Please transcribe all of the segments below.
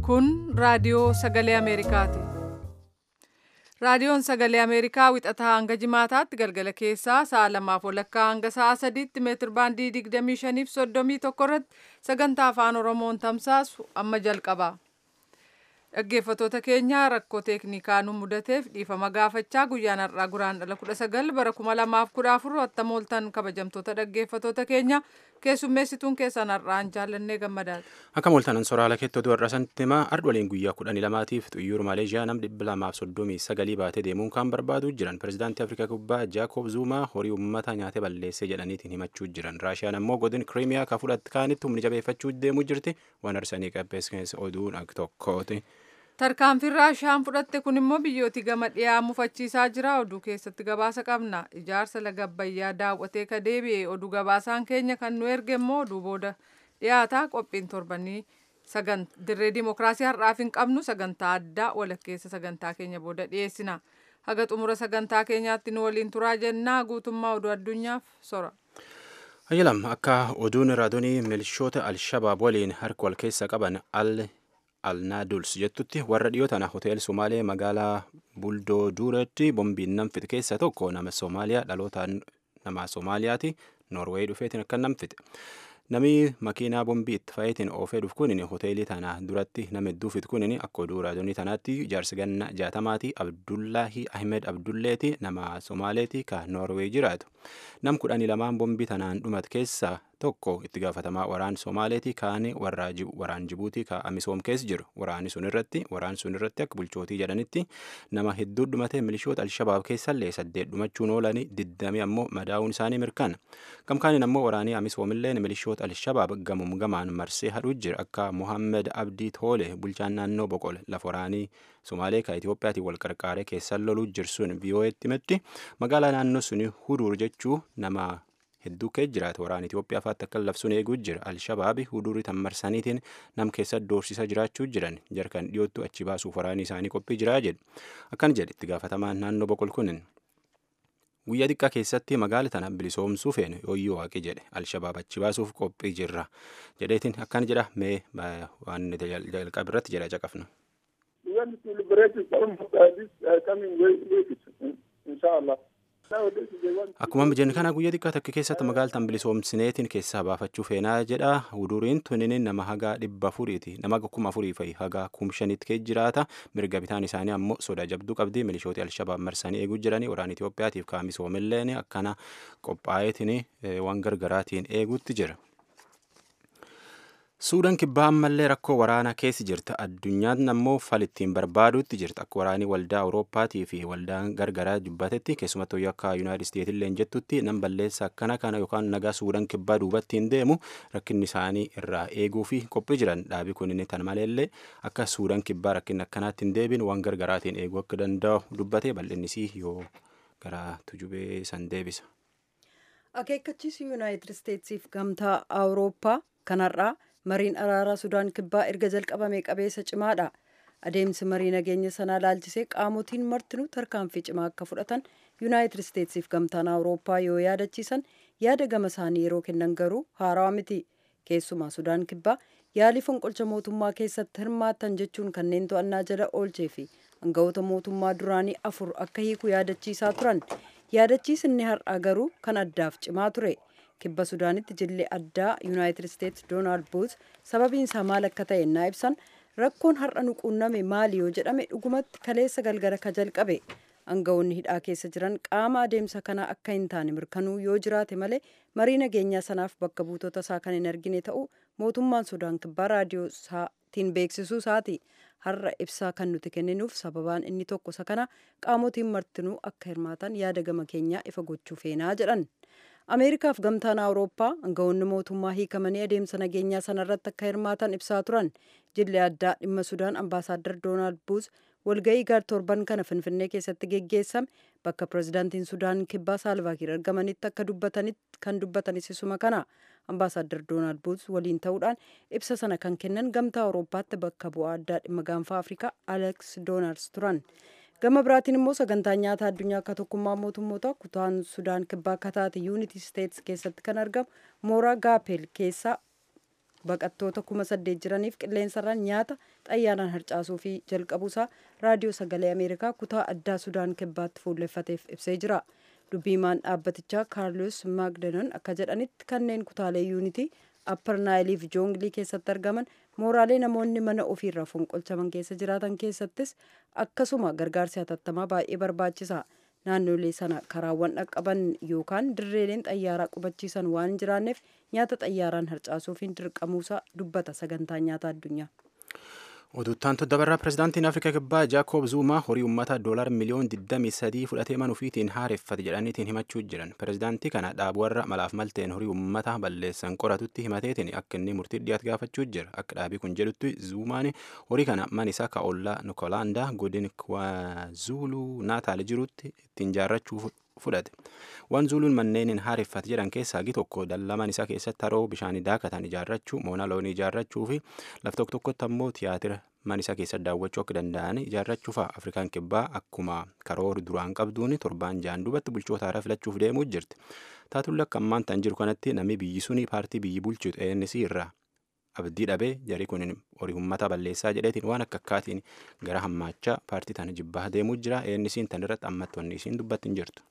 Kun raadiyoo sagalee Ameerikaati. Raadiyoon sagalee Ameerikaa wixataa hanga jimaataatti galgala keessaa sa'a lamaaf walakkaa hanga sa'a sadiitti meetir baandii 25 fi 31 irratti sagantaa afaan Oromoon tamsaasu amma jalqaba. Dhaggeeffattoota keenya rakkoo teeknikaa nu mudateef dhiifama gaafachaa guyyaan har'aa guraandhala 19 bara 2014 attam ooltan kabajamtoota dhaggeeffattoota keenya keessummeessituun keessan har'aan jaallannee gammadaati. Akka mooltanan soraala keettoo du'arra santimaa ardwaliin guyyaa kudhanii lamaatiif xuyyoor Maaleeshiyaa nam dhibba lamaaf soddomii sagalii baatee deemuun kan barbaadu jiran pirezidaantii Afrikaa Kubbaa Jaakob Zuumaa horii uummata nyaatee balleessee jedhaniitiin himachuu jiran Raashiyaan ammoo godin Kiriimiyaa ka fudhatte kaanitti humni jabeeffachuu deemuu jirti waan arsanii qabbees oduun ak tokkooti. Tarkaanfiin Raashiyaan fudhatte kun immoo biyyooti gama dhiyaa mufachiisaa jira. Oduu keessatti gabaasa qabna. Ijaarsa laga Abbayyaa daawwatee ka deebi'e oduu gabaasaan keenya kan nu erge immoo oduu booda dhiyaata qophiin torbanii dirree dimokiraasii har'aaf hin qabnu sagantaa addaa walakkeessa sagantaa keenya booda dhiyeessina. Haga xumura sagantaa keenyaatti nu waliin turaa jennaa guutummaa oduu addunyaaf sora. Hayyalam akka oduun raadiyoo milishoota Alshabaab waliin harka wal keessa qaban al alnaaduls jettutti warra dhiyoo tana hotel somaalee magaalaa buldoo duuretti bombiin nam fixe keessa tokko nama soomaaliyaa dhalootaan nama soomaaliyaati noorweey dhufeetiin akka nam fixe namni makiinaa bombii itti fa'iitiin oofee dhufu kunin hoteelii tana duratti nama hedduu fixe kunin akka oduu raadiyoo tanaatti jaarsi ganna jaatamaati abdullaahi ahmed abdulleeti nama soomaaleeti ka noorweey jiraatu nam kudhanii lamaan bombii tanaan dhumat keessaa tokko itti gaafatamaa waraan Somaaleeti kaan waraan Jibuutii ka Amisoom keessa jiru. Waraanni sun irratti waraan sun irratti akka bulchootii jedhanitti nama hedduu dhumate milishoota Alshabaab keessallee saddeet dhumachuun oolanii diddami ammoo madaa'uun isaanii mirkana. Gamkaaniin ammoo waraanii Amisoomillee milishoota Alshabaab gamum gamaan marsee hadhuu jira akka Mohammed Abdii Toole bulchaan naannoo Boqol lafa waraanii Somaalee ka Itiyoophiyaatiin wal qarqaaree keessan loluu jirsuun VOA'tti himetti magaalaa naannoo suni Huduur jechuu nama hedduu kee jiraata waraana Itoophiyaa fa'aatti akka labsuun eeguu jira alshabaabi hudurii tan marsaniitiin nam keessa doorsisa jiraachuu jiran jarkan dhiyoottu achi baasuuf waraanni isaanii qophii jiraa jedhu akkan jedhe itti gaafatamaan naannoo boqol kunin guyyaa xiqqaa keessatti magaala tana bilisoomsuu feene yooyyoo waaqi jedhe alshabaab achi baasuuf qophii jirra jedheetiin akkan jedha mee waan jalqabe irratti jedha caqafna. Akkuma jennu kana guyyaa xiqqaa takka keessatti magaaltaan bilisoomsineetiin keessaa baafachuu feenaa jedha. Huduriin tunin nama haga dhibba afuriiti. Nama kuma afurii fa'i haga kum shanitti kee jiraata. Mirga bitaan isaanii ammoo soda jabduu qabdi. Milishooti Alshabaab marsanii eeguu jiranii. Waraana Itoophiyaatiif kaamisoomilleen akkana qophaa'eetiin waan gargaraatiin eeguutti jira. Suudaan kibbaa ammallee rakkoo waraanaa keessa jirta. Addunyaan ammoo fal ittiin barbaaduutti jirta. Akka waraanii waldaa Awurooppaatii fi waldaan gargaraa dubbatetti keessumattuu akka Yuunaayitid Isteetillee jettutti nam balleessa akkana kana yookaan nagaa Suudaan kibbaa duubatti hin deemu rakkinni isaanii irraa eeguu fi qophii jiran dhaabii kun inni tan maleellee akka Suudaan kibbaa rakkinni akkanaatti hin deebiin waan gargaraatiin eeguu akka danda'u dubbate bal'innisii yoo gara tujubee san deebisa. Akeekkachiisi Yuunaayitid Isteetsiif gamtaa Awurooppaa kanarraa mariin araaraa sudaan kibbaa erga jalqabame qabeessa cimaadha adeemsi marii nageenya sanaa laalchisee qaamotiin martinuu tarkaanfii cimaa akka fudhatan yuunaayitid isteetsiif gamtaan awurooppaa yoo yaadachiisan yaada gama isaanii yeroo kennan garuu haarawaa miti keessumaa sudaan kibbaa yaalii fonqolcha mootummaa keessatti hirmaattan jechuun kanneen to'annaa jala oolchee fi aangawoota mootummaa duraanii afur akka hiiku yaadachiisaa turan yaadachiisni har'aa garuu kan addaaf cimaa ture. kibba sudaanitti jilli addaa yuunaayitid isteetsi doonaald buut sababiin isaa maal akka ta'e naa ibsan rakkoon har'a nu quunname maali yoo jedhame dhugumatti kaleessa galgala ka jalqabe aangawoonni hidhaa keessa jiran qaama adeemsa kanaa akka hin taane mirkanuu yoo jiraate malee marii nageenyaa sanaaf bakka buutota isaa kan hin argine ta'u mootummaan sudaan kibbaa raadiyoo isaatiin beeksisuu isaati har'a ibsaa kan nuti kenninuuf sababaan inni tokko isa kana qaamotiin martinuu akka hirmaatan yaada gama keenyaa ifa gochuu feenaa jedhan. ameerikaaf gamtaan awurooppaa aangawoonni mootummaa hiikamanii adeemsa nageenyaa sanarratti akka hirmaatan ibsaa turan jilli addaa dhimma sudaan ambaasaaddar doonaald buuz walga'ii gaar torban kana finfinnee keessatti geggeessame bakka pirezidaantiin sudaan kibbaa saalvaakiir argamanitti akka dubbatanitti kan dubbatanis isuma kana ambaasaaddar doonaald buuz waliin ta'uudhaan ibsa sana kan kennan gamtaa awurooppaatti bakka bu'aa addaa dhimma gaanfaa afrikaa aleks doonaals turan. gama biraatiin immoo sagantaa nyaata addunyaa akka tokkummaa mootummoota kutaan sudaan kibbaa akka taate yuuniti isteetsi keessatti kan argamu mooraa gaapel keessaa baqattoota kuma saddeet jiraniif qilleensarraan nyaata xayyaaraan harcaasuu fi jalqabuusaa raadiyoo sagalee ameerikaa kutaa addaa sudaan kibbaatti fuulleffateef ibsee jira dubbiimaan dhaabbatichaa kaarlos maagdanon akka jedhanitti kanneen kutaalee yuunitii appar naayilii fi joongilii keessatti argaman mooraalee namoonni mana ofiirraa fonqolchaman keessa jiraatan keessattis akkasuma gargaarsi hatattamaa baay'ee barbaachisa naannolee sana karaawwan dhaqqaban yookaan dirreeleen xayyaaraa qubachiisan waan hin jiraanneef nyaata xayyaaraan harcaasuufiin dirqamuusaa dubbata sagantaa nyaata addunyaa. Oduttaan toddabarraa pirezidaantiin Afrikaa Kibbaa Jaakob Zuumaa horii uummataa doolaar miliyoon 23 fudhatee manuufiitiin haareffate jedhaniitiin himachuu jiran. Pirezidaantii kana dhaabu warra malaaf malteen horii uummataa balleessan qoratutti himateetiin akka inni murtii dhiyaatu gaafachuu jira. Akka dhaabii kun jedhutti Zuumaan horii kana man isaa ka'ollaa Nikolaandaa godin Kwaazulu Naataal jirutti ittiin jaarrachuuf fudhate. Waan zuuluun manneeniin haareffate jedhan keessaa hagi tokko dallaman isaa keessatti haroo bishaanii daakatan ijaarrachuu, moona loonii ijaarrachuu fi laf tokko tokkotti ammoo tiyaatira man isaa keessatti daawwachuu akka danda'an ijaarrachuu fa'a. Afrikaan kibbaa akkuma karoora duraan qabduun torbaan jaan duubatti bulchoota haaraa filachuuf deemuu jirti. Taatullee akka ammaan tan jiru kanatti namni biyyi suni paartii biyyi bulchitu ANC irraa abdii dhabee jarii kun horii uummata balleessaa jedheetiin waan akka akkaatiin gara hammaachaa paartii tana jibbaa deemuu jira. ANC'n tan irratti ammattoonni isiin dubbatti hin jirtu.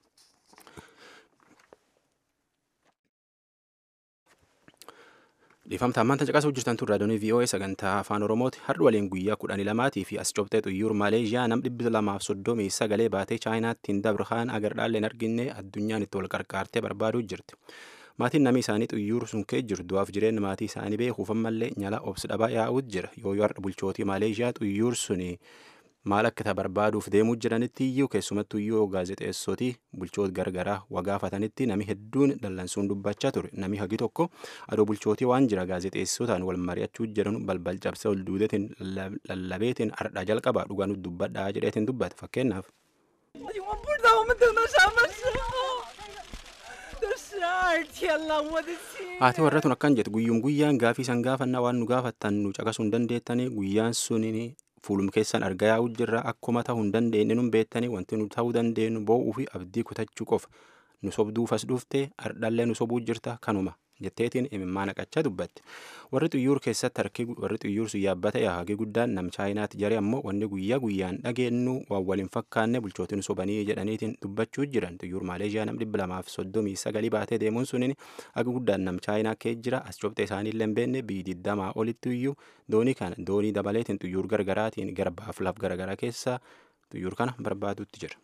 dhiifamta ammaan tan caqasuu jirtan tun raadiyoonii VOA sagantaa afaan Oromooti har'a waliin guyyaa kudhanii lamaatii fi as cobxee xuyyuur Maleeshiyaa nam dhibbi lamaaf soddomii sagalee baatee chaayinaatti hin dabrhaan agar dhaallee hin arginne addunyaan itti wal qarqaartee barbaaduu jirti. Maatiin namni isaanii xuyyuur sun kee jiru du'aaf jireenya maatii isaanii beekuuf ammallee nyala obsi dhabaa yaa'uutu jira yoo yoo har'a bulchootii Maleeshiyaa xuyyuur suni maal akka barbaaduuf deemuu jiranitti iyyuu keessumattuu iyyuu gaazexeessootii bulchoota gargaraa wagaafatanitti nami hedduun dallansuun dubbachaa ture nami hagi tokko adoo bulchootii waan jira gaazexeessootaan wal mari'achuu jedhan balbal cabsee ol duudeetiin lallabeetiin ardhaa jalqabaa dhugaa nutti dubbadhaa jedheetiin dubbata fakkeenyaaf. Haati warra tun akkan jettu guyyuun guyyaan gaafii san gaafannaa waan nu gaafattan nu caqasuu hin dandeettanii guyyaan suniin fuulum keessan argaa yaa'u jirra akkuma ta'uu hin dandeenye nun beektanii wanti nu ta'uu dandeenyu boo'uu fi abdii kutachuu qofa nu sobduufas dhuftee ardhallee nu sobuu jirta kanuma jetteetiin imimmaa naqachaa dubbatti warri xuyyuur keessatti harki warri xuyyuur sun yaabbata yaahagii guddaan nam chaayinaatti jaree ammoo wanni guyyaa guyyaan dhageenyu waan waliin fakkaanne bulchootiin sobanii jedhaniitiin dubbachuu jiran xuyyuur maaleeshiyaa nam dhibba lamaaf soddomii sagalii baatee deemuun suniin hagi guddaan nam chaayinaa kee jira as cobxee isaanii illee hin beekne biyyi digdamaa olitti iyyuu doonii kana doonii dabaleetiin xuyyuur gargaraatiin garbaaf laf garagaraa keessa xuyyuur kana barbaadutti jira.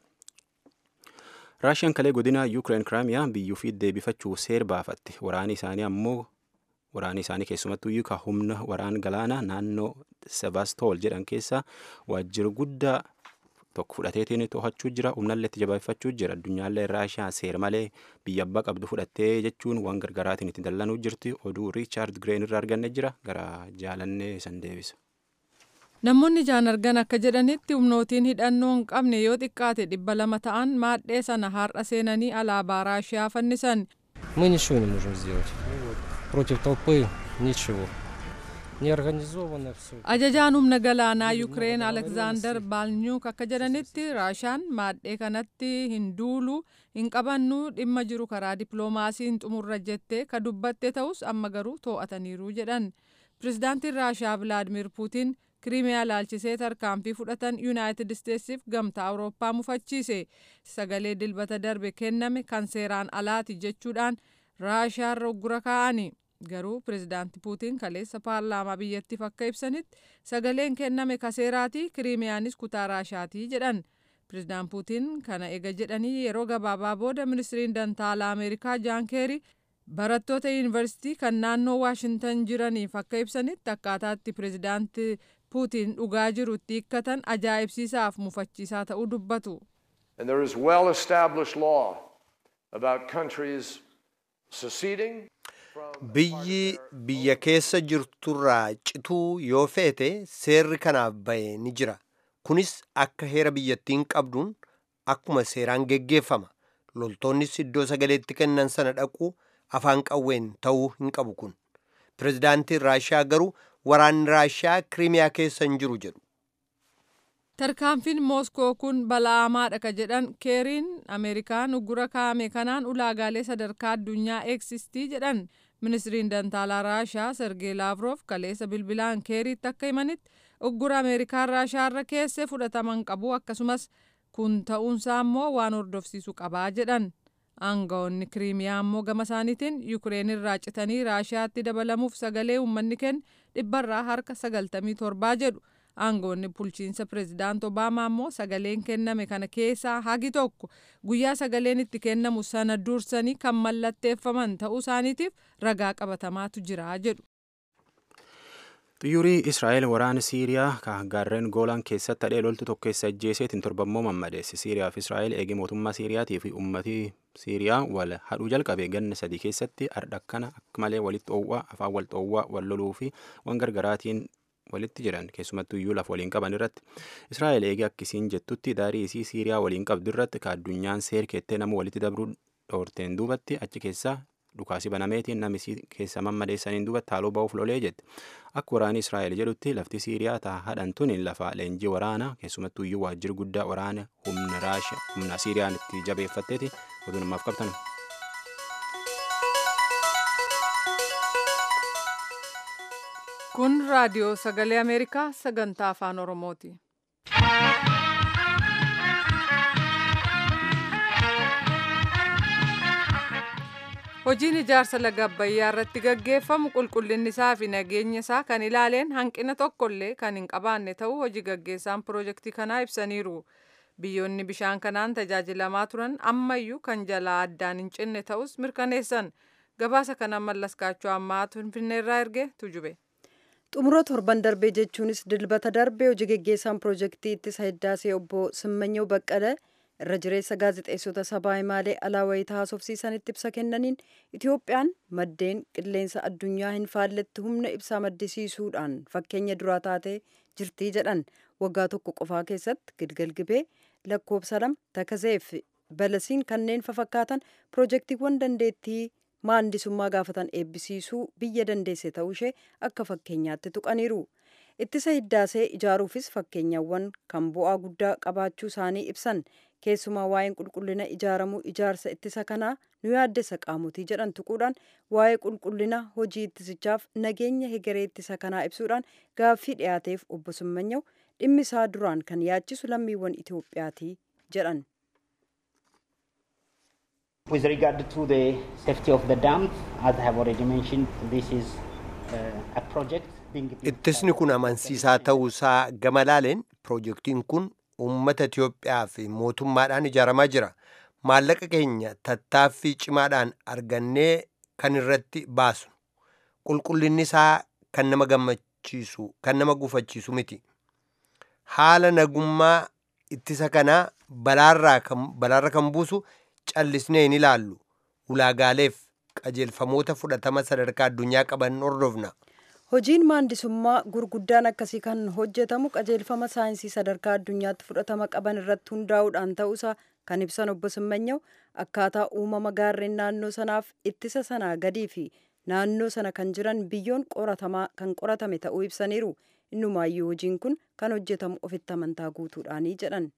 raashiyaan kalee godina yuukireen kiraamiyaa biyyuu fi deebifachuu seer baafatte waraani isaanii ammoo waraani isaanii keessumattuu iyyuu ka humna waraan galaanaa naannoo sevastool jedhan keessa waajjira guddaa tokko fudhateetiin to'achuu jira humnallee itti jabeeffachuu jira addunyaallee raashiyaa seer malee biyya abbaa qabdu fudhattee jechuun waan gargaraatiin itti dallanuu jirti oduu riichaard gireen irraa arganne jira gara jaalannee san deebisa. Namoonni jaan argan akka jedhanitti humnootiin hidhannoo hin qabne yoo xiqqaate dhibba lama ta'an maadhee sana har'a seenanii alaabaa raashiyaa fannisan. Мы ничего не можем сделать. Против толпы ничего. Неорганизованно все. Ajajaan humna galaanaa Yukireen Alekzaandar Baalnyuuk akka jedhanitti raashaan maadhee kanatti hin duulu hin qabannu dhimma jiru karaa dippiloomaasiin xumurra jettee ka dubbatte ta'us amma garuu too'ataniiru jedhan. Pirezidaantiin Raashaa Vilaadimir Puutiin kiriimiyaa laalchisee tarkaanfii fudhatan yuunaayitid isteetsiif gamtaa awurooppaa mufachiise sagalee dilbata darbe kenname kan seeraan alaati jechuudhaan raashaan roggura kaa'ani garuu pirezidaanti puutiin kaleessa paarlaamaa biyyattiif akka ibsanitti sagaleen kenname kaseeraati kiriimiyaanis kutaa raashaatii jedhan pirezidaant puutiin kana ega jedhanii yeroo gabaabaa booda ministiriin dantaalaa ameerikaa jaan keerii barattoota yuunivarsiitii kan naannoo waashintan jiraniif akka ibsanitti akkaataatti pirezidaanti puutiin dhugaa jiru itti hiikkatan ajaa'ibsiisaaf mufachiisaa ta'uu dubbatu. And there is well established law about countries seceding Biyyi biyya keessa jirturraa cituu yoo feete seerri kanaaf bahe ni jira. Kunis akka heera biyyattiin qabduun akkuma seeraan geggeeffama. Loltoonnis iddoo sagaleetti kennan sana dhaquu afaan qawween ta'uu hin qabu kun. Pirezidaantiin Raashiyaa garuu waraanni Raashiyaa Kiriimiyaa keessa hin jiru jedhu. Tarkaanfiin Mooskoo kun bala'amaadha ka jedhan keeriin Ameerikaan uggura kaa'ame kanaan ulaagaalee sadarkaa addunyaa eegsistii jedhan ministiriin dantaalaa raashaa sergee laavroof kaleessa bilbilaan keeriitti akka himanitti uggura ameerikaan raashaarra keesse fudhataman qabu akkasumas kun ta'uunsaa immoo waan hordofsiisu qabaa jedhan aangawoonni kiriimiyaa immoo gama isaaniitiin yukireen irraa citanii raashaatti dabalamuuf sagalee uummanni kenne dhibbarraa harka sagaltamii torbaa jedhu aangawoonni bulchiinsa pireezidaant obaamaa immoo sagaleen kenname kana keessaa hagi tokko guyyaa sagaleen itti kennamu sana dursanii kan mallatteeffaman ta'uu isaaniitiif ragaa qabatamaatu jira jedhu. Xiyyaarri Israa'el waraana Siiriyaa kan gaarreen Goolaan keessatti hadhee loltu tokko keessa ajjeeseetiin torbammoo mammadeesse. Siiriyaa fi Israa'el eegee mootummaa Siiriyaatii fi uummatii Siiriyaa wal hadhuu jalqabe ganna sadii keessatti ardha akkana akka malee walitti dhoowwaa afaan wal dhoowwaa wal loluu fi waan gargaraatiin walitti jiran keessumattuu iyyuu lafa waliin qaban irratti Israa'el eegee akkisiin jettutti daarii isii Siiriyaa waliin qabdu irratti ka addunyaan seer keettee nama walitti dabruu dhoorteen duubatti achi keessaa dhukaasi banameetiin namni keessa mammadeessaniin duubatti haaloo ba'uuf lolee jette akka waraani Israa'el jedhutti lafti Siiriyaa taa hadhan tuni lafa leenjii waraanaa keessumattuu iyyuu waajjirri guddaa waraana humna raasha humna Siiriyaan itti jabeeffatteeti oduu namaaf qabtan. Kun raadiyoo sagalee Ameerikaa sagantaa afaan Oromooti. Hojiin ijaarsa laga Abbayyaa irratti gaggeeffamu qulqullinni isaa fi nageenya isaa kan ilaaleen hanqina tokkollee kan hin qabaanne ta'uu hojii gaggeessaan piroojeektii kanaa ibsaniiru. Biyyoonni bishaan kanaan tajaajilamaa turan ammayyuu kan jalaa addaan hin cinne ta'us mirkaneessan. Gabaasa kana mallaskaachuu ammaa Finfinneerraa erge tujube. xumura torban darbee jechuunis dilbata darbee hojii geggeessaan piroojeektii ittisa hiddaasee obbo Simmanyaw Baqqalee irra jireessa gaazexeessota sabaa himaalee alaa wayitaa haasofsiisanitti ibsa kennaniin Itoophiyaan maddeen qilleensa addunyaa hin faalletti humna ibsaa maddisiisuudhaan fakkeenya duraa taatee jirtii jedhan waggaa tokko qofaa keessatti gilgal gibee lakkoobsa lama takazeef balasiin kanneen fafakkaatan piroojeektiiwwan dandeettii maandisummaa gaafatan eebbisiisuu biyya dandeesse ta'uu ishee akka fakkeenyaatti tuqaniiru. Ittisa hiddaasee ijaaruufis fakkeenyawwan kan bu'aa guddaa qabaachuu isaanii ibsan keessumaa waa'een qulqullina ijaaramuu ijaarsa ittisa kanaa nu yaaddessa qaamotii jedhan tuquudhaan waa'ee qulqullina hojii ittisichaaf nageenya hegeree ittisa kanaa ibsuudhaan gaaffii dhiyaateef obbo Simmanyaw dhimmi isaa duraan kan yaachisu lammiiwwan Itoophiyaati jedhan. With regard to the safety of the dam, as I have already mentioned, this is uh, a project being Ittisni kun amansiisaa ta'uusaa gama laaleen piroojeektiin kun uummata Itoophiyaa fi mootummaadhaan ijaaramaa jira. Maallaqa keenya tattaaffii cimaadhaan argannee kan irratti baasnu. Qulqullinni isaa kan nama gammachiisu, kan nama gufachiisu miti. Haala nagummaa ittisa kanaa balaarraa kan buusu callisnee hin ilaallu. Ulaagaaleef qajeelfamoota fudhatama sadarkaa addunyaa qaban hordofna. Hojiin maandisummaa gurguddaan akkasii kan hojjetamu qajeelfama saayinsii sadarkaa addunyaatti fudhatama qaban irratti hundaa'uudhaan ta'uusaa kan ibsan obbo Simmanyaw akkaataa uumama gaarreen naannoo sanaaf ittisa sanaa gadii fi naannoo sana kan jiran biyyoon qoratamaa kan qoratame ta'uu ibsaniiru. Innumaayyuu hojiin kun kan hojjetamu ofitti amantaa guutuudhaanii jedhan.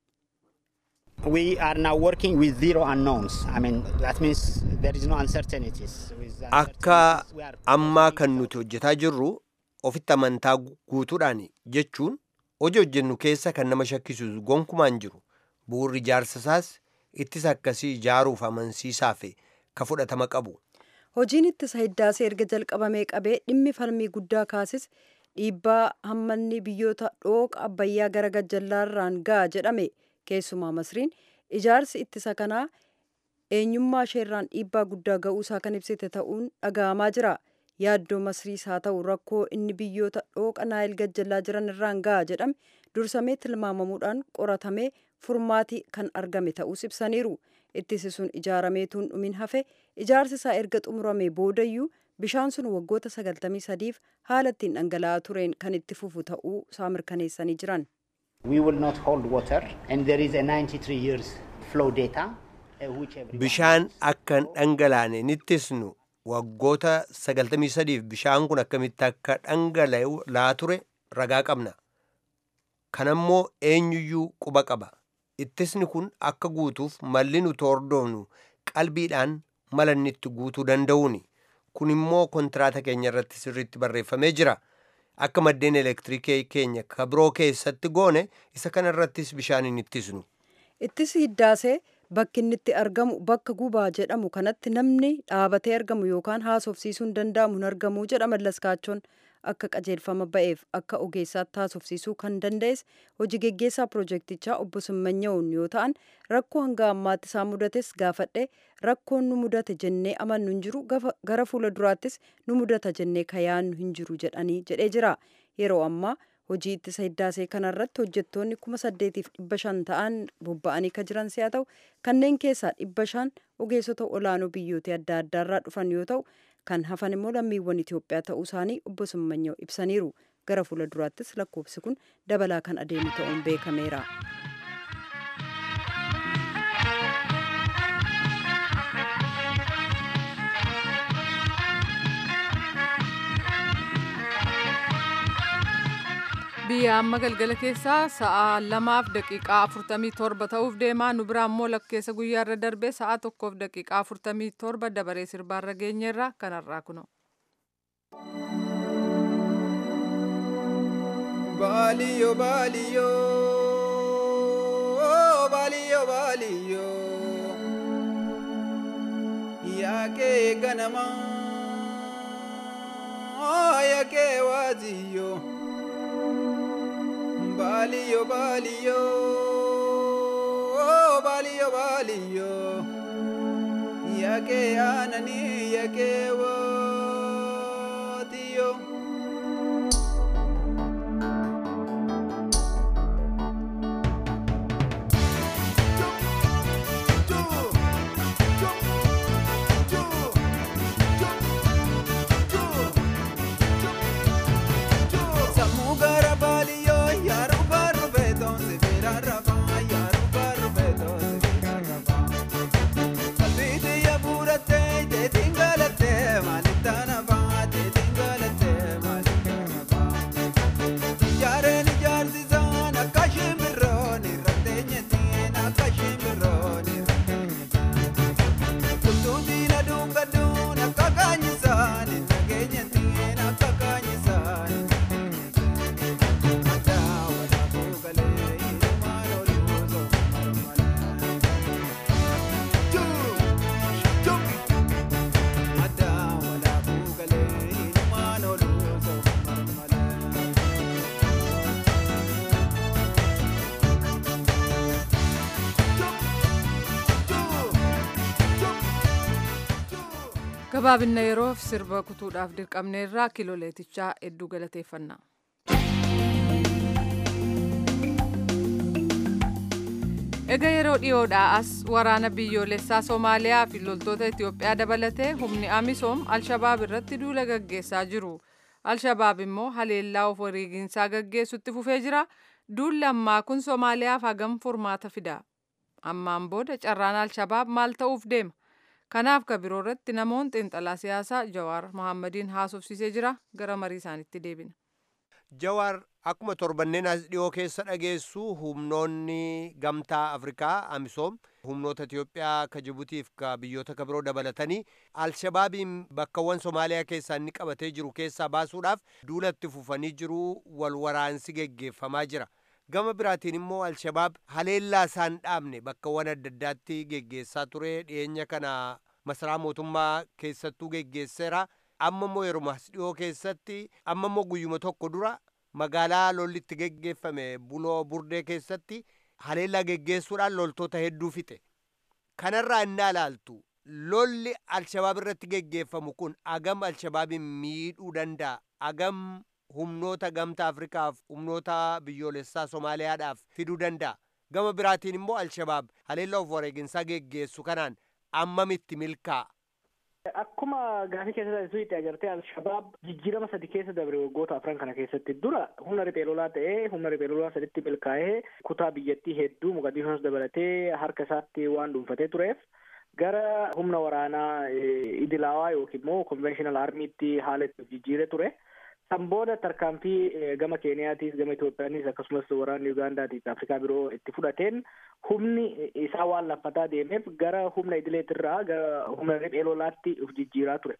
We are now working with zero unknowns. I mean, that means there is no uncertainties. With Akka uncertainties, we are ammaa kan nuti hojjetaa jirru ofitti amantaa guutuudhaan jechuun hojii hojjennu keessa kan nama shakkisiisu gonkumaan jiru. Bu'uurri ijaarsa isaas ittisa akkasii ijaaruuf amansiisaa fi ka fudhatama qabu. Hojiin ittisa hiddaasee erga jalqabamee qabee dhimmi falmii guddaa kaasis dhiibbaa hammanni biyyoota dhooqa abbayyaa gara gajjallaarraan ga'a jedhame keessumaa masriin ijaarsi ittisa kanaa eenyummaa isheerraan dhiibbaa guddaa ga'uusaa kan ibsite ta'uun dhaga'amaa jira. Yaaddoo masriis haa ta'u rakkoo inni biyyoota dhooqa naayil gajjallaa jiran irraan ga'a jedhame dursamee tilmaamamuudhaan qoratamee furmaatii kan argame ta'uus ibsaniiru. Ittisi sun ijaarameetuun dhumin hafe ijaarsi isaa erga xumuramee boodayyuu bishaan sun waggoota 93f haala ittiin dhangala'aa tureen kan itti fufu ta'uu isaa mirkaneessanii jiran. We will not hold water, and there is a 93 years flow data, uh, which everyone Bishaan knows. akka hin dhangalaane nittisnu waggoota 93f bishaan kun akkamitti akka dhangala'aa ture ragaa qabna. Kanammoo eenyuyyuu quba qaba. Ittisni kun akka guutuuf malli nuti hordofnu qalbiidhaan mala inni itti guutuu danda'uuni. kun immoo kontiraataa keenya irratti sirriitti barreeffamee jira akka maddeen elektiriikii keenya ka biroo keessatti goone isa kana irrattis bishaan hin ittisnu Ittisi hiddaasee bakki inni itti argamu bakka gubaa jedhamu kanatti namni dhaabatee argamu yookaan haasofsiisuun danda'amu hin argamu jedha mallaskaachoon akka qajeelfama ba'eef akka ogeessaatti haasofsiisuu kan danda'es hojii geggeessaa pirojektichaa obbo Simmanyaa'uun yoo ta'an rakkoo hanga ammaatti isaan mudates gaafadhe rakkoon nu mudate jennee amannu hin jiru gara fuula duraattis nu mudata jennee kayaannu hin jiru jedhanii jedhee jira yeroo ammaa hojii ittisa hiddaasee kanarratti hojjettoonni kuma saddeetiif dhibba shan ta'an bobba'anii kan jiran si'a ta'u kanneen keessaa dhibba shan ogeessota olaanoo biyyoota adda addaarraa dhufan yoo ta'u kan hafan immoo lammiiwwan Itoophiyaa ta'uu isaanii obbo Simmanyaa'u ibsaniiru gara fuula duraattis lakkoofsi kun dabalaa kan adeemu ta'uun beekameera. biyya amma galgala keessaa sa'a lamaaf daqiiqaa afurtamii torba ta'uuf deemaa nu biraa immoo lakkeessa guyyaarra darbee sa'a tokkoof daqiiqaa afurtamii torba dabaree sirbaarra geenyeerra kanarraa kuno. Baaliyo baaliyo baaliyo baaliyo yaakee ganama yaakee waaziyyo. Baliyo baliyo baliyo baliyo yake anani yake watiyo Samugara baliyo yaru baru beton se vera rafa yaru baru beton se vera rafa Kalbide ya burate te tingalate malitana ba te tingalate malitana ba Yare ni jardi zan akashim bironi ratenye tin akashim bironi Kututi na dunga dun akakanyi sani nagenye tin akakanyi sani gabaabinna yeroof sirba kutuudhaaf dirqamneerraa kiloleetichaa hedduu galateeffannaa. Ega yeroo dhiyoodhaa as waraana biyyoolessaa Somaaliyaa fi loltoota Itoophiyaa dabalatee humni Amisoom Alshabaab irratti duula gaggeessaa jiru. Alshabaab immoo haleellaa of wareeginsaa gaggeessutti fufee jira. Duulli ammaa kun Somaaliyaaf hagam furmaata fida. Ammaan booda carraan Alshabaab maal ta'uuf deema? Kanaaf ka biroo irratti namoonni xiinxalaa siyaasaa Jawaar Mohammadiin haasofsiisee jira. Gara marii isaaniitti deebina. Jawaar akkuma torbanneen as dhiyoo keessa dhageessu humnoonni gamtaa Afrikaa Amisoom humnoota Itiyoophiyaa ka Jibutiif ka biyyoota ka biroo dabalatanii Alshabaabiin bakkawwan Somaaliyaa keessaa inni qabatee jiru keessaa baasuudhaaf duulatti fufanii jiru wal waraansi geggeeffamaa jira. Gama biraatiin immoo Alshabaab haleellaa isaan dhaabne bakkawwan adda addaatti geggeessaa ture dhiyeenya kana masaraa mootummaa keessattuu geggeesseera. amma immoo yeroo as dhiyoo keessatti amma immoo guyyuma tokko dura magaalaa lolli itti geggeeffame buloo burdee keessatti haleellaa geggeessuudhaan loltoota hedduu fixe kanarraa innaa ilaaltu lolli alshabaab irratti geggeeffamu kun agam alshabaabiin miidhuu danda'a agam humnoota gamtaa afrikaaf humnoota biyyoolessaa somaaliyaadhaaf fiduu danda'a gama biraatiin immoo alshabaab haleellaa of wareeginsaa geggeessu kanaan ammamitti milkaa'a Akkuma gaafii keessa itti agartee Alshabaab jijjiirama sadi keessa dabre waggoota afran kana keessatti dura humna riphee lolaa ta'ee humna riphee lolaa saditti milkaa'ee kutaa biyyattii hedduu Mogadishoos dabalatee harka isaatti waan dhuunfatee tureef gara humna waraanaa idilaawaa yookiin immoo konvenshinal aarmiitti haala itti jijjiiree ture. San booda tarkaanfii gama Keeniyaatiis gama Itoophiyaanis akkasumas waraanni Ugaandaatiif Afrikaa biroo itti fudhateen humni isaa waan laffataa deemeef gara humna idileetirraa gara humna riphee lolaatti uf jijjiiraa ture.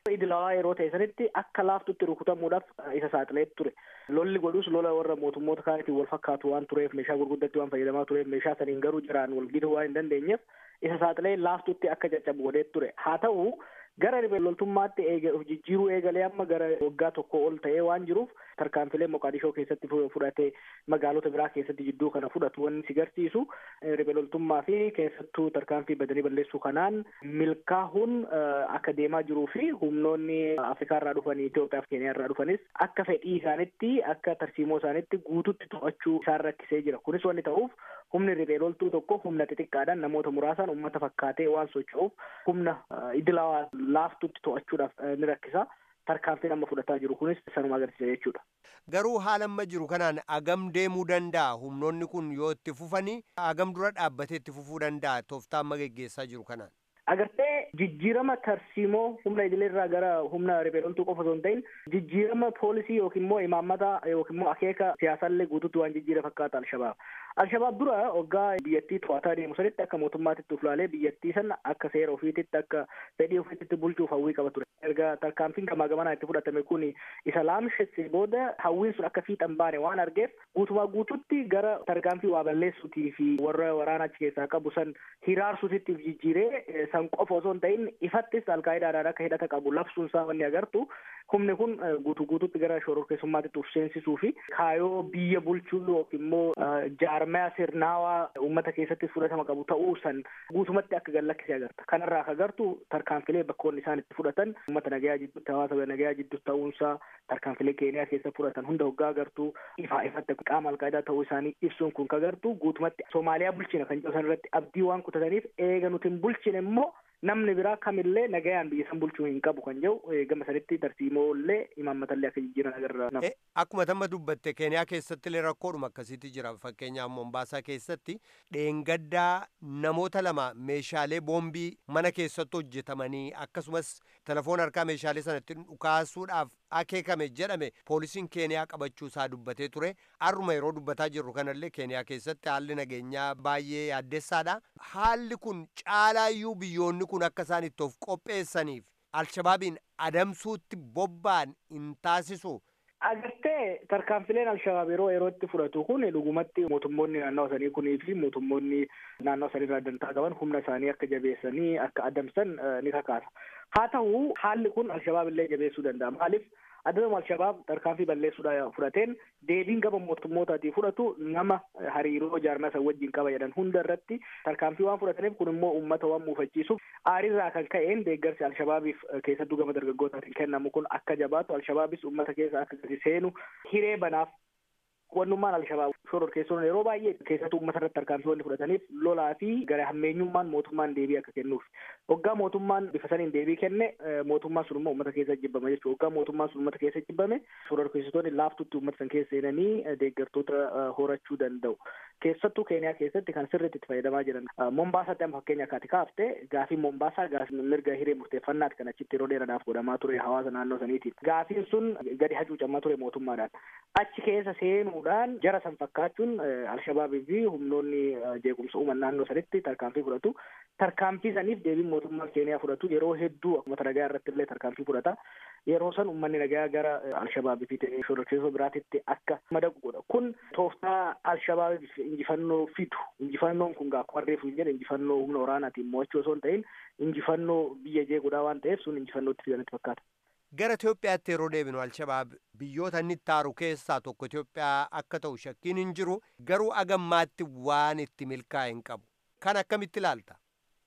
idilawaa yeroo ta'e sanitti akka laaftutti rukutamuudhaaf isa saaxilee ture. Lolli godhus lola warra mootummoota kaanitiin wal fakkaatu waan tureef meeshaa gurguddatti waan fayyadamaa tureef meeshaa saniin garuu jiraan wal giduu waan hin dandeenyeef isa saaxilee laaftutti akka caccabu godhee ture. Haa ta'u gara loltummaatti jijjiiruu eegalee amma gara waggaa tokko ol ta'ee waan jiruuf tarkaanfilee Moqaadishoo keessatti fudhatee magaalota biraa keessatti jidduu kana fudhatu wanni si garsiisu loltummaa fi keessattuu tarkaanfii badanii balleessuu kanaan milkaahuun akka deemaa jiruu fi humnoonni Afrikaa irraa dhufanii Itoophiyaa fi Keeniyaa irraa dhufanis akka fedhii isaanitti akka tarsiimoo isaanitti guututti to'achuu isaan rakkisee jira. Kunis wanni ta'uuf humni riphee loltuu tokko humna xixiqqaadhaan namoota muraasaan uummata fakkaatee waan socho'uuf humna idilawaa laaftutti to'achuudhaaf ni rakkisa. Tarkaanfiin amma fudhataa jiru kunis sanuma agarsiisa jechuudha. Garuu haala amma jiru kanaan agam deemuu danda'a humnoonni kun yoo itti fufanii agam dura dhaabbatee itti fufuu danda'a tooftaa amma geggeessaa jiru kanaan. Agartee jijjiirama tarsiimoo humna idilee irraa gara humna riphee loltuu qofa osoo hin ta'in jijjiirama poolisii yookiin immoo imaammata yookiin immoo akeeka siyaasallee guutuutti waan jijjiira fakkaata Alshabaab. Alshabaab dura waggaa biyyattii to'ataa deemu sanitti akka mootummaatitti uflaalee biyyattii sana akka seera ofiititti akka fedhii ofiititti bulchuuf hawwii qaba ture. Erga tarkaanfiin gamaa gamanaa itti fudhatame kun isa laamshesse booda hawwiin sun akka fiixan baane waan argeef guutumaa guututti gara tarkaanfii waa balleessuutii fi warra waraana achi keessaa qabu san hiraarsuutitti jijjiiree san qofa osoo hin ta'in ifattis alkaa'idaadhaan akka hidhata qabu labsuun isaa wanni agartu humni kun guutuu guututti gara shororkeessummaatitti uf seensisuu fi kaayoo biyya bulchuu yookiin immoo jaarmaya sirnaawaa uummata keessatti fudhatama qabu ta'uu san guutumatti akka gallakkisee agarta. Kanarraa akka agartu tarkaanfilee bakkoonni isaan itti fudhatan uummata nagayaa jidduutti hawaasa nagayaa jidduutti ta'uunsaa tarkaanfilee keeniyaa keessa fudhatan hunda hoggaa agartu ifaa ifatti qaama alqaa'idaa ta'uu isaanii ibsuun kun ka agartu guutumatti Soomaaliyaa bulchina kan jedhu san irratti abdii waan kutataniif eega nuti hin bulchine immoo namni biraa kamillee nagayaan biyya san bulchuu hin qabu kan jedhu gama sanitti tarsiimoollee imaammatallee akka jijjiiran agarra. Akkuma tamma dubbatte keeniyaa keessatti illee rakkoodhuma akkasiitti jira fakkeenyaaf Mombaasaa keessatti dheengaddaa namoota lama meeshaalee boombii mana keessatti hojjetamanii akkasumas telefoon harkaa meeshaalee sanatti dhukaasuudhaaf akeekame jedhame poolisiin keeniyaa qabachuu isaa dubbatee ture har'uma yeroo dubbataa jirru kanallee keeniyaa keessatti haalli nageenyaa baay'ee yaaddessaadha haalli kun caalaayyuu biyyoonni kun akka isaan itti of qopheessaniif alshabaabiin adamsuutti bobba'an hin taasisu. Agartee tarkaanfileen Alshabaab yeroo yeroo itti fudhatu kun dhugumatti mootummoonni naannoo sanii kunii fi mootummoonni naannoo sanii irraa dantaa qaban humna isaanii akka jabeessanii akka adamsan ni kakaasa. Haa ta'u haalli kun Alshabaab illee jabeessuu danda'a. Maaliif adama Alshabaab tarkaanfii balleessuudhaan fudhateen deebiin gama mootummootaatii fudhatu nama hariiroo jaarmaa san wajjin qaba jedhan hunda irratti tarkaanfii waan fudhataniif kun immoo uummata waan muufachiisuuf aarirraa kan ka'een deeggarsi Alshabaabiif keessattuu gama dargaggootaatiin kennamu kun akka jabaatu Alshabaabis uummata keessa akka gadi seenu hiree banaaf wannummaan Alshabaab shororkeessoon yeroo baay'ee keessattuu uummata irratti tarkaanfii wanni fudhataniif lolaa fi gara hammeenyummaan mootummaan deebii akka kennuuf. Waggaa mootummaan bifa saniin deebii kenne mootummaan sun immoo uummata keessa jibbama jechuudha. Waggaa mootummaan sun uummata keessa jibbame shororkeessitoonni laaftutti uummata san keessa seenanii deeggartoota horachuu danda'u. Keessattuu Keeniyaa keessatti kan sirriitti itti fayyadamaa jiran. Mombaasaatti amma fakkeenya akkaati kaafte gaafii Mombaasaa gaafii mirga hiree murteeffannaati kan achitti yeroo dheeraadhaaf godhamaa ture hawaasa naannoo saniitiin. Gaafiin sun gadi hacuucamaa ture mootummaadhaan. Achi keessa seenuudhaan jara san fakkaachuun Alshabaabii fi humnoonni jeequmsa uuman naannoo sanitti tarkaanfii fudhatu. Tarkaanfii saniif deebiin mootummaa Keeniyaa fudhatu yeroo hedduu akkuma nagaa irratti illee tarkaanfii fudhata. Yeroo san uummanni nagaa gara Alshabaabii fi shororkeessoo biraatitti akka madaqu godha. Kun tooftaa Alshabaabiif injifannoo fidu. Injifannoon kun akkuma reefu hin jedhe injifannoo humna waraanaatiin mo'achuu osoo hin ta'in injifannoo biyya jeequudhaa waan ta'eef sun injifannootti fidanitti fakkaata. Gara Itoophiyaatti yeroo deebinu Alshabaab biyyoota inni taaru keessaa tokko Itoophiyaa akka ta'u shakkiin hin jiru garuu agammaatti waan itti milkaa'e hin qabu. Kan akkamitti ilaalta?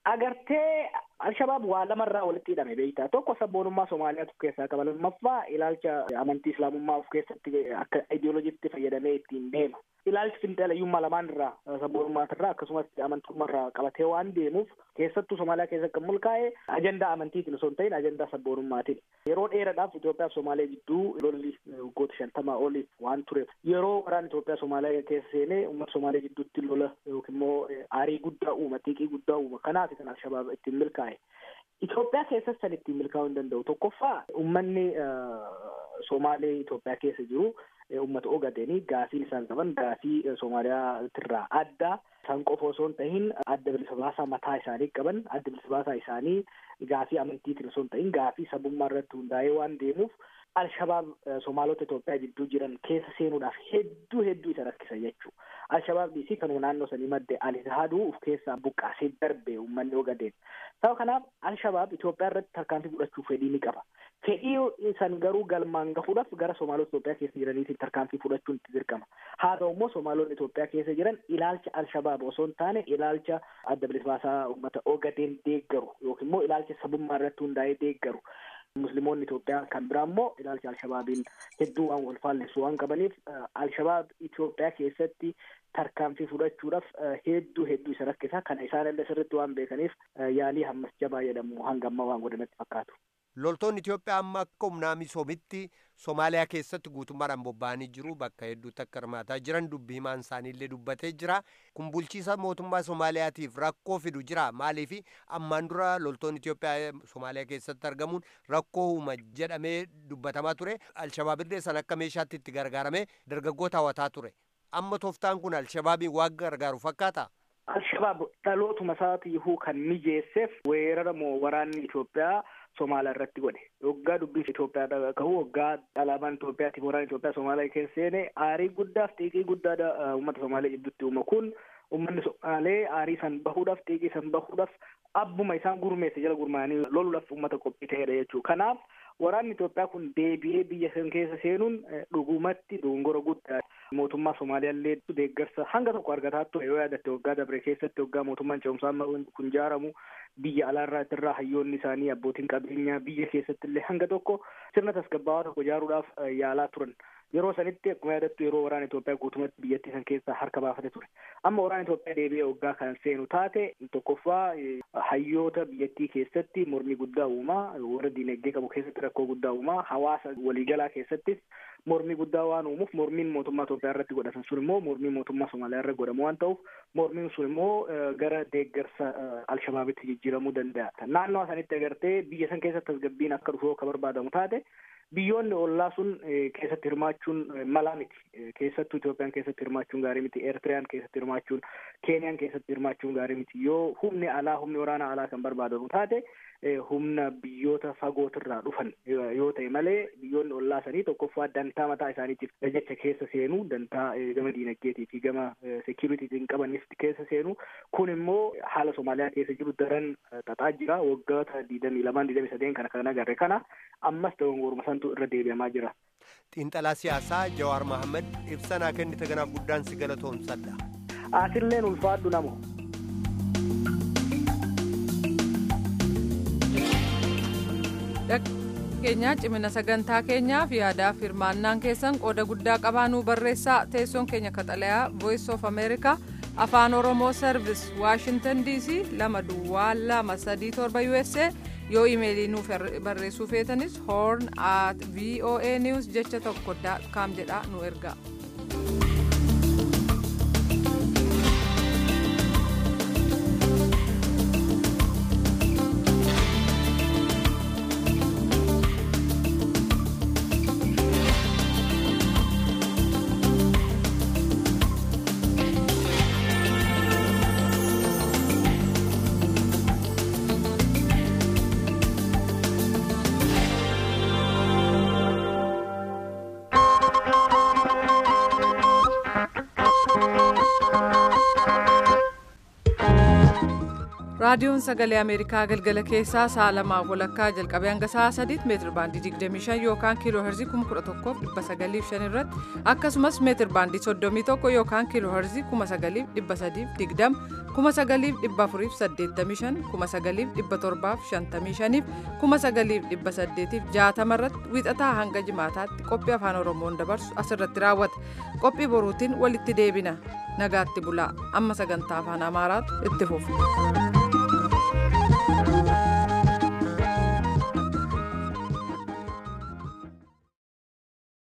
Agartee Alshabaab waa lamarraa walitti hidhame beektaa tokko sabboonummaa Somaaliyaatu of keessaa qaba lammaffaa ilaalcha amantii Islaamummaa of keessatti akka ideoloojiitti fayyadamee ittiin deema. Ilaalchi finxaalayyummaa lamaan irraa sabboonummaa irraa akkasumas amantummaa irraa qabatee waan deemuuf keessattuu Somaaliyaa keessa kan mulkaa'e ajandaa amantiitiin osoo hin ta'in ajandaa sabboonummaatiin. Yeroo dheeraadhaaf Itoophiyaa fi Somaaliyaa jidduu lolli waggoota shantamaa oliif waan tureef yeroo waraan Itoophiyaa Somaaliyaa keessa seenee uummata Somaaliyaa jidduutti lola yookiin immoo aarii guddaa uuma xiiqii guddaa uuma kanaaf kan Alshabaab ittiin milkaa'e. Itoophiyaa keessas san ittiin milkaa'uu hin danda'u. Tokkoffaa uummanni Somaalee Itoophiyaa keessa jiru uummata ogadeeni gaafiin isaan qaban gaafii Somaaliyaa adda isaan qofa osoo hin tahin adda bilisa baasaa mataa isaanii qaban adda bilisa baasaa isaanii gaafii amantiitiin osoo hin tahin gaafii sabummaa irratti hundaa'ee waan deemuuf Alshabaab Somaalota Itoophiyaa jidduu jiran keessa seenuudhaaf hedduu hedduu isa rakkisa jechuu Alshabaab dhiisii kanuma naannoo sanii madde Alizahaduu uf keessaa buqqaasee darbe uummanni ogadeen sababa kanaaf Alshabaab Itoophiyaa irratti tarkaanfii fudhachuuf fedhii ni qaba fedhii san garuu galmaan gahuudhaaf gara Somaalota Itoophiyaa keessa jiraniitiin tarkaanfii fudhachuun itti dirqama haa ta'u immoo Somaalonni Itoophiyaa keessa jiran ilaalcha Alshabaab osoo hin taane ilaalcha adda bilisa baasaa uummata ogadeen deeggaru yookiin immoo ilaalcha sabummaa irratti hundaa'ee deeggaru musliimoonni Itoophiyaa kan biraa immoo ilaalcha Alshabaabiin hedduu waan wal faallessu waan qabaniif Alshabaab Itoophiyaa keessatti tarkaanfii fudhachuudhaaf hedduu hedduu isa rakkisa kana isaan illee sirriitti waan beekaniif yaalii hammas jabaa jedhamu hanga ammaa waan godhanatti fakkaatu. Loltoonni Itoophiyaa amma akka humnaa misoomitti Somaaliyaa keessatti guutummaadhaan bobba'anii jiru bakka hedduutti akka hirmaataa jiran dubbi himaan isaaniillee dubbatee jira. Kun bulchiisa mootummaa Somaaliyaatiif rakkoo fidu jira. Maaliif ammaan dura loltoonni Itoophiyaa Somaaliyaa keessatti argamuun rakkoo uuma jedhamee dubbatamaa ture. Alshabaabillee san akka meeshaatti itti gargaaramee dargaggoota hawataa ture. Amma tooftaan kun Alshabaabiin waan gargaaru fakkaata. Alshabaab dhalootuma isaatiifuu kan mijeesseef weerara moo waraanni Itoophiyaa Somaaliyaa irratti godhe. Waggaa dubbii Itoophiyaa ka'u waggaa alaabaan Itoophiyaatiif waraana Itoophiyaa Somaaliyaa keessa seene aarii guddaaf xiiqii guddaa uummata Somaaliyaa gidduutti uuma kun uummanni Somaalee aarii san bahuudhaaf xiiqii san bahuudhaaf abbuma isaan gurmeesse jala gurmaa'anii loluudhaaf uummata qophii ta'edha jechuudha. Kanaaf waraanni Itoophiyaa kun deebi'ee biyya san keessa seenuun dhugumatti dogongora guddaa mootummaa Somaaliyaallee deeggarsa hanga tokko argataa ture yoo yaadatte waggaa dabre keessatti waggaa mootummaan ce'umsaa kun ijaaramu biyya alaarraa irraa hayyoonni isaanii abbootiin qabeenyaa biyya keessatti illee hanga tokko sirna tasgabbaawaa tokko ijaaruudhaaf yaalaa turan. Yeroo sanitti akkuma yaadattu yeroo waraana Itoophiyaa guutumatti biyyattii san keessaa harka baafate ture. Amma waraana Itoophiyaa deebi'ee waggaa kan seenu taate tokkoffaa hayyoota biyyattii keessatti mormii guddaa uumaa warra diinagdee qabu keessatti rakkoo guddaa uumaa hawaasa waliigalaa keessattis mormii guddaa waan uumuuf mormiin mootummaa Itoophiyaa irratti godhatan sun immoo mormii mootummaa Somaaliyaa irra godhamu waan ta'uuf mormiin sun immoo gara deeggarsa Alshabaabitti jijjiiramuu danda'a. Naannoo sanitti agartee biyya san keessatti tasgabbiin akka dhufu akka barbaadamu taate biyyoonni ollaa sun keessatti hirmaachuun malaa miti. Keessattuu Itoophiyaan keessatti hirmaachuun gaarii miti. Eertiriyaan keessatti hirmaachuun, Keeniyaan keessatti hirmaachuun gaarii miti. Yoo humni alaa, humni waraana alaa kan barbaadamu taate humna biyyoota fagootirraa dhufan yoo ta'e malee biyyoonni ollaa sanii tokkoffaa dantaa mataa isaaniitiif jecha keessa seenu dantaa gama diinagdeetii fi gama seekuriitiitiin qabaniif keessa seenu kun immoo haala Somaaliyaa keessa jiru daran xaxaa jira waggoota digdamii lamaan digdamii sadeen kana kan agarre kana ammas dogongoruma santu irra deebi'amaa jira. Xiinxalaa siyaasaa Jawaar Mahaammad ibsanaa kennite ganaaf guddaan si galatoomsadha. Asilleen ulfaadhu namo. keenyaa cimina sagantaa keenyaaf yaadaaf hirmaannaan keessan qooda guddaa qabaanuu barreessaa teessoon keenya kaxalayaa voice of america afaan oromoo service washington dc lama duwwaa lama sadii torba usa yoo imeelii nuuf barreessuu feetanis horn at voa news jecha tokko kaam jedhaa nu ergaa. raadiyoon sagalee ameerikaa galgala keessaa sa'a lamaaf walakkaa jalqabee hanga sa'a sadiitti meetir baandii 25 yookaan kiiloo herzii 11,905 irratti akkasumas meetir baandii 31 yookaan kiiloo herzii 9,320 9,485 9,755 9,860 irratti wiixataa hanga jimaataatti qophii afaan oromoon dabarsu asirratti raawwata qophii boruutiin walitti deebina nagaatti bulaa amma sagantaa afaan amaaraatu itti fufu.